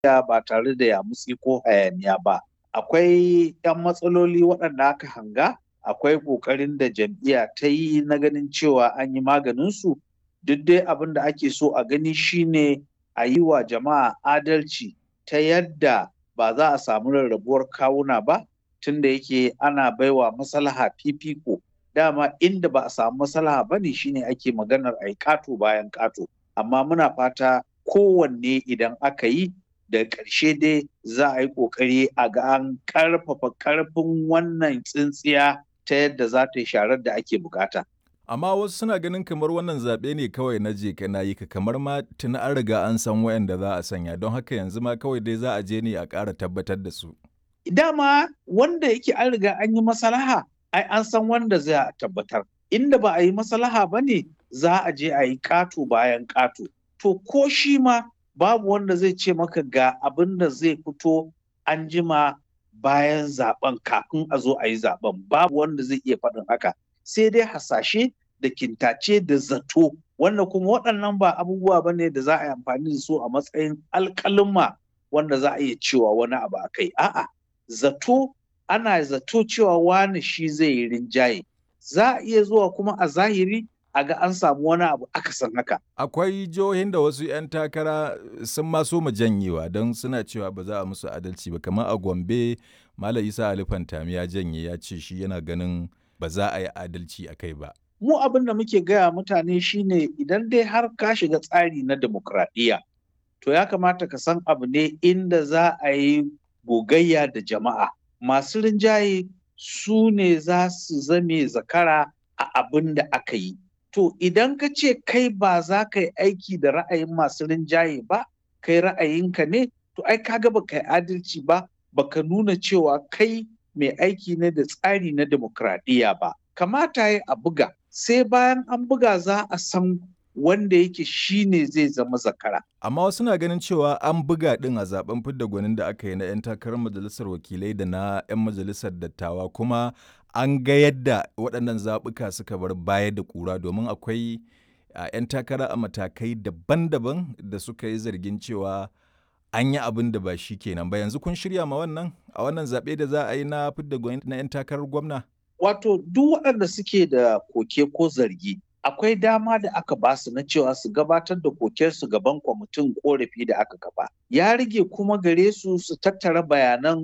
ba tare da yamutsi ko hayaniya ba. Akwai 'yan matsaloli waɗanda aka hanga, akwai ƙoƙarin da jam'iyya ta yi na ganin cewa an yi maganinsu. Duk dai abin da ake so a gani shine a yi wa jama'a adalci ta yadda ba za a samu rarrabuwar kawuna ba, tunda yake ana baiwa maslaha fifiko. Dama inda ba a samu maslaha ba ne shine ake maganar a yi ƙato bayan ƙato. Amma muna fata kowanne idan aka yi da ƙarshe dai za a yi ƙoƙari a ga an ƙarfafa ƙarfin wannan tsintsiya ta yadda za ta yi sharar da ake bukata. Amma wasu suna ganin kamar wannan zaɓe ne kawai na je ka yi ka kamar ma tuni an riga an san wayanda za a sanya don haka yanzu ma kawai dai za a je ne a ƙara tabbatar da su. Dama wanda yake an riga an yi masalaha ai an san wanda za a tabbatar. Inda ba a yi masalaha ba ne za a je a yi ƙato bayan ƙato. To ko shi ma babu wanda zai ce maka ga abin da zai fito an jima bayan zaben kafin a zo a yi zaben babu wanda zai iya faɗin haka sai dai hasashe da kintace da zato wanda kuma waɗannan ba abubuwa ba ne da za a yi amfani da su a matsayin alƙalin wanda za a iya cewa wani abu a kai a'a zato ana zato cewa wani shi zai yi rinjaye za a iya zuwa kuma a zahiri a ga an samu wani abu akasin haka. Akwai jihohin da wasu 'yan takara sun maso mu janyewa don suna cewa ba za a musu adalci ba kamar a Gombe Malam Isa Ali Fantami ya janye ya ce shi yana ganin ba za a yi adalci a kai ba. Mu abin da muke gaya mutane shine idan dai har ka shiga tsari na demokradiyya to ya kamata ka san abu ne inda za a yi gogayya da jama'a. Masu rinjaye su ne za su zame zakara a abin da aka yi. To idan ka ce kai ba za ka yi aiki da ra'ayin masu rinjaye ba, kai ra'ayinka ne, to ai kaga ba ka yi adalci ba, baka nuna cewa kai mai aiki ne da tsari na demokradiyya ba. Kamata ya a buga, sai bayan an buga za a san wanda yake shi ne zai zama zakara. Amma wasu na ganin cewa an buga ɗin a zaben fidda gwanin da aka yi na 'yan takarar majalisar wakilai da na 'yan majalisar dattawa kuma an ga yadda waɗannan zaɓuka suka bar baya da ƙura domin akwai 'yan takara a matakai daban-daban da suka yi zargin cewa an yi abin da ba shi kenan ba yanzu kun shirya ma wannan a wannan zaɓe da za a yi na fidda gwani na 'yan takarar gwamna. Wato duk waɗanda suke da koke ko zargi akwai dama da aka ba su na cewa su gabatar da kokensu gaban kwamitin korafi da aka kafa. Ya rage kuma gare su su tattara bayanan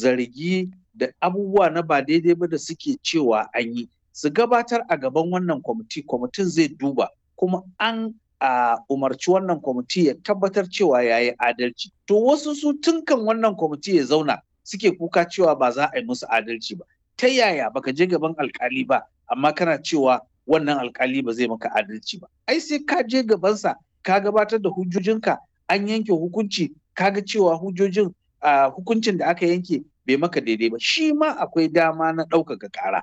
zargi da abubuwa na ba daidai ba da suke cewa an yi su gabatar a gaban wannan kwamiti kwamitin zai duba kuma an a umarci wannan kwamiti ya tabbatar cewa ya yi adalci to wasu su tunkan wannan kwamiti ya zauna suke kuka cewa ba za a yi musu adalci ba ta yaya baka je gaban alkali ba amma kana cewa wannan alkali ba zai maka adalci ba ai sai ka je gabansa ka gabatar da hujjojinka an yanke hukunci kaga cewa hujjojin hukuncin da aka yanke bai maka daidai ba shi ma akwai dama na ɗaukaka ƙara.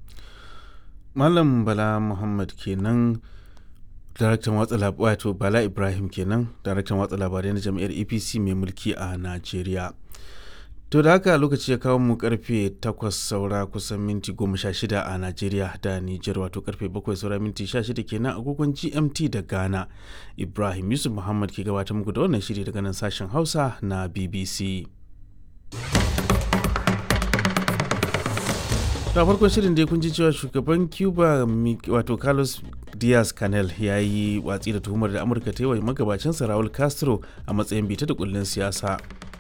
Malam Bala Muhammad kenan daraktan watsa labarai wato Bala Ibrahim kenan daraktan watsa labarai na jam'iyyar APC mai mulki a Najeriya. To da haka lokaci ya kawo mu karfe 8 saura kusan minti 16 a Najeriya da Nijar wato karfe 7 saura minti 16 kenan agogon GMT da Ghana. Ibrahim Yusuf Muhammad ke gabatar muku da wannan shiri daga nan sashen Hausa na BBC. ta farkon shirin dai kun ji cewa shugaban cuba wato carlos diaz canel ya yi watsi da tuhumar da amurka ta yi wa magabacinsa raul castro a matsayin bita da kullun siyasa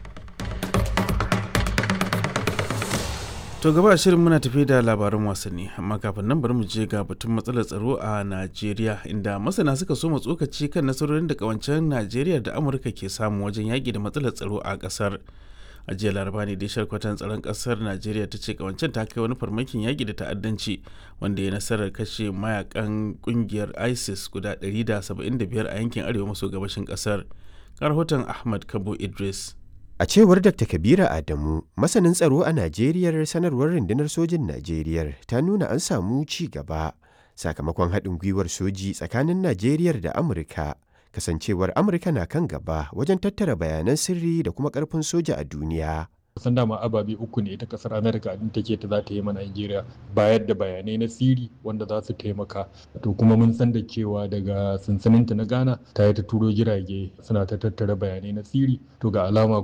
to gaba shirin muna tafi da labaran wasanni amma kafin nan bari mu je ga batun matsalar tsaro a najeriya inda masana suka so tsokaci kan nasarorin da kawancen najeriya da amurka ke samu wajen yaƙi da matsalar tsaro a ƙasar a jiya laraba ne da sharkwatan tsaron kasar najeriya ta ce kawancin ta kai wani farmakin yaƙi da ta'addanci wanda ya nasarar kashe mayakan kungiyar isis guda 175 a yankin arewa maso gabashin kasar rahoton ahmad kabo idris a cewar dr kabira adamu masanin tsaro a najeriya sanarwar rundunar sojin najeriya ta nuna an samu ci gaba sakamakon haɗin gwiwar soji tsakanin najeriya da amurka kasancewar amurka na kan gaba wajen tattara bayanan sirri da kuma karfin soja a duniya san dama ababe uku ne ita kasar america din take ta za ta yi ma nigeria bayar da bayanai na siri wanda za su taimaka to kuma mun san da cewa daga sansaninta na ghana ta yi ta turo jirage suna ta tattara bayanai na siri to ga alama